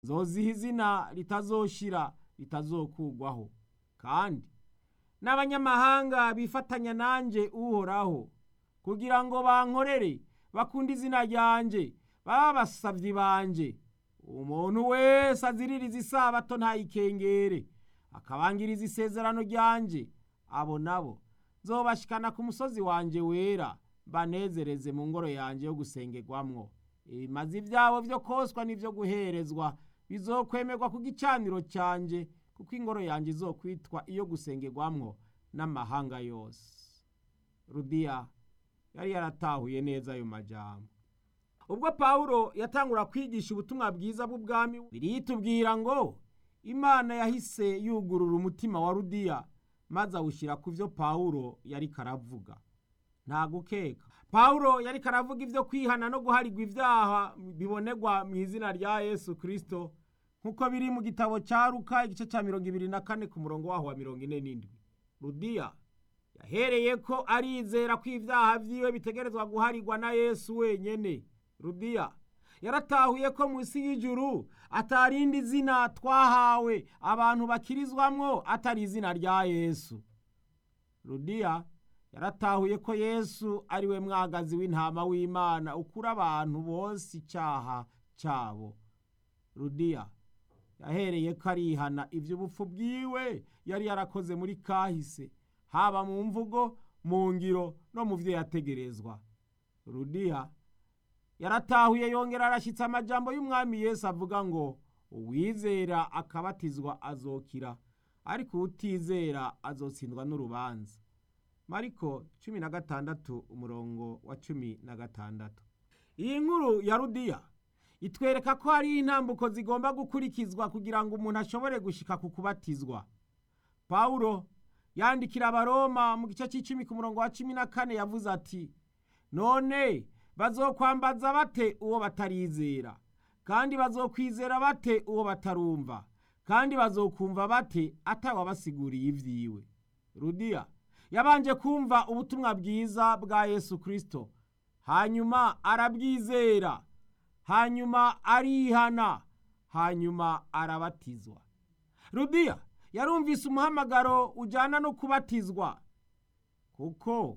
nzoziha izina ritazoshira ritazokugwaho kandi n'abanyamahanga bifatanya nanje uhoraho kugira ngo bankorere bakunde izina ryanje baba abasavyi banje umuntu wese aziririza isabato ntayikengere akabangiriza isezerano ryanje abo nabo nzobashikana ku musozi wanje wera banezereze mu ngoro yanje yo gusengerwamwo ibimazi vyabo vyo koswa n'ivyo guherezwa bizokwemerwa ku gicaniro canje kuko ingoro yanje izokwitwa iyo gusengerwamwo n'amahanga yose rudiya yari yaratahuye neza ayo majambo ubwo pawulo yatangura kwigisha ubutumwa bwiza bw'ubwami biritubwira ngo imana yahise yugurura umutima wa rudiya maze awushyira ku byo pawulo yari karavuga nta gukeka pawulo yari karavuga ibyo kwihana no guharigwa ibyaha bibonerwa mu izina rya yesu kirisito nk'uko biri mu gitabo cya ruka igice cya mirongo ibiri na kane ku murongo waho wa mirongo ine n'indwi rudiya yahereye ko arizera ko ibyaha byiwe bitegerezwa guharigwa na yesu wenyine rudiya yaratahuye ko munsi y'ijuru atarindi zina twahawe abantu bakirizwamwo atari izina rya yesu rudiya yaratahuye ko yesu ari we mwagazi w'intama w'imana ukura abantu bose icyaha cyabo rudiya yahereye ko arihana iby'ubupfu bwiwe yari yarakoze muri kahise haba mu mvugo mu ngiro no mu byo yategerezwa rudiya yaratahuye yongera arashyitse amajambo y'umwami Yesu avuga ngo uwizera akabatizwa azokira ariko utizera azotsindwa n'urubanza mariko cumi na gatandatu umurongo wa cumi na gatandatu iyi nkuru ya rudiya itwereka ko hari intambuko zigomba gukurikizwa kugira ngo umuntu ashobore gushika ku kubatizwa pawulo yandikira abaroma mu gice cy'icumi ku murongo wa cumi na kane yavuze ati none bazokwambaza bate uwo batarizera kandi bazokwizera bate uwo batarumva kandi bazokumva bate atawabasiguriye ibyiwe rudiya yabanje kumva ubutumwa bwiza bwa yesu kirisito hanyuma arabwizera hanyuma arihana hanyuma arabatizwa rudiya yarumvise umuhamagaro ujyana no kubatizwa kuko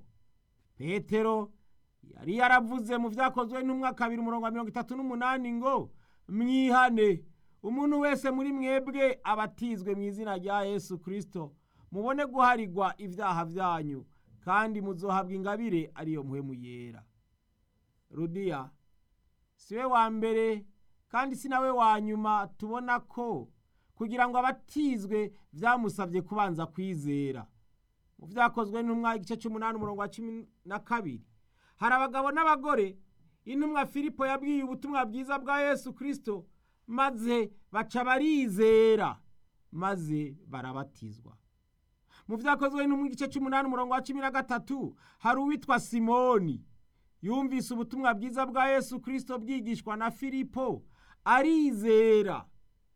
petero yari yaravuze mu byakozwe n'umwaka kabiri umurongo wa mirongo itatu n'umunani ngo mwihane umuntu wese muri mwebwe abatizwe mu izina rya yesu kirisito mubone guharigwa ibyaha byanyu kandi muzohabwa ingabire ariyo muhemu yera rudiya si we wa mbere kandi si nawe wa nyuma tubona ko kugira ngo abatizwe byamusabye kubanza kwizera mu byakozwe n'umwaka igice cy'umunani umurongo wa cumi na kabiri hari abagabo n'abagore intumwa filipo yabwiye ubutumwa bwiza bwa yesu kirisito maze baca barizera maze barabatizwa mu byakozwe no mu gice cy'umunani umurongo wa cumi na gatatu hari uwitwa simoni yumvise ubutumwa bwiza bwa yesu kirisito bwigishwa na filipo arizera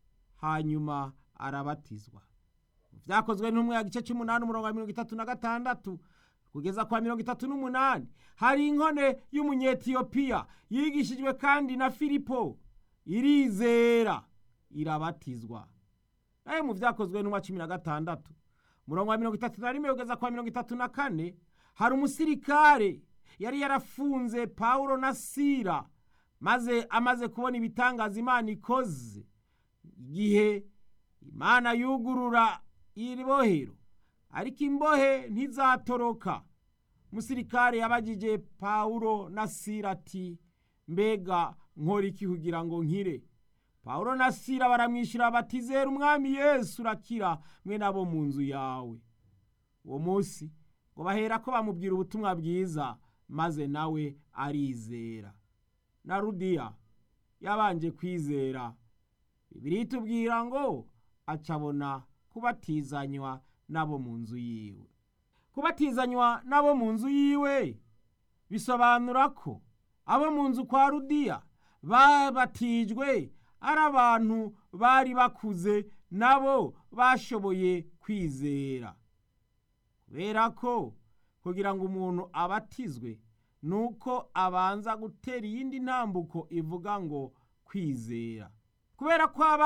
hanyuma arabatizwa mu byakozwe n'umwe ya gice cy'umunani umurongo wa mirongo itatu na gatandatu kugeza kwa mirongo itatu n'umunani hari inkone y'umunyetiyopiya yigishijwe kandi na filipo irizera irabatizwa nayo mu byakozwe n'umwa cumi na gatandatu umurongo wa mirongo itatu na rimwe kugeza kwa mirongo itatu na kane hari umusirikare yari yarafunze pawulo na sira maze amaze kubona ibitangaza imana ikoze igihe imana yugurura iri bohero ariko imbohe ntizatoroka umusirikare yabagije pawulo na sira ati mbega nkora iki kugira ngo nkire pawulo na sira baramwishyura bati zera umwami yesu urakira mwe nabo mu nzu yawe uwo munsi ngo bahera ko bamubwira ubutumwa bwiza maze nawe arizera na rudiya yabanje kwizera bibiri tubwira ngo acabona kubatizanywa n'abo mu nzu yiwe kubatizanywa n'abo mu nzu yiwe bisobanura ko abo mu nzu kwa rudiya babatijwe ari abantu bari bakuze nabo bashoboye kwizera kubera ko kugira ngo umuntu abatizwe ni uko abanza gutera iyindi ntambuko ivuga ngo kwizera kubera ko aba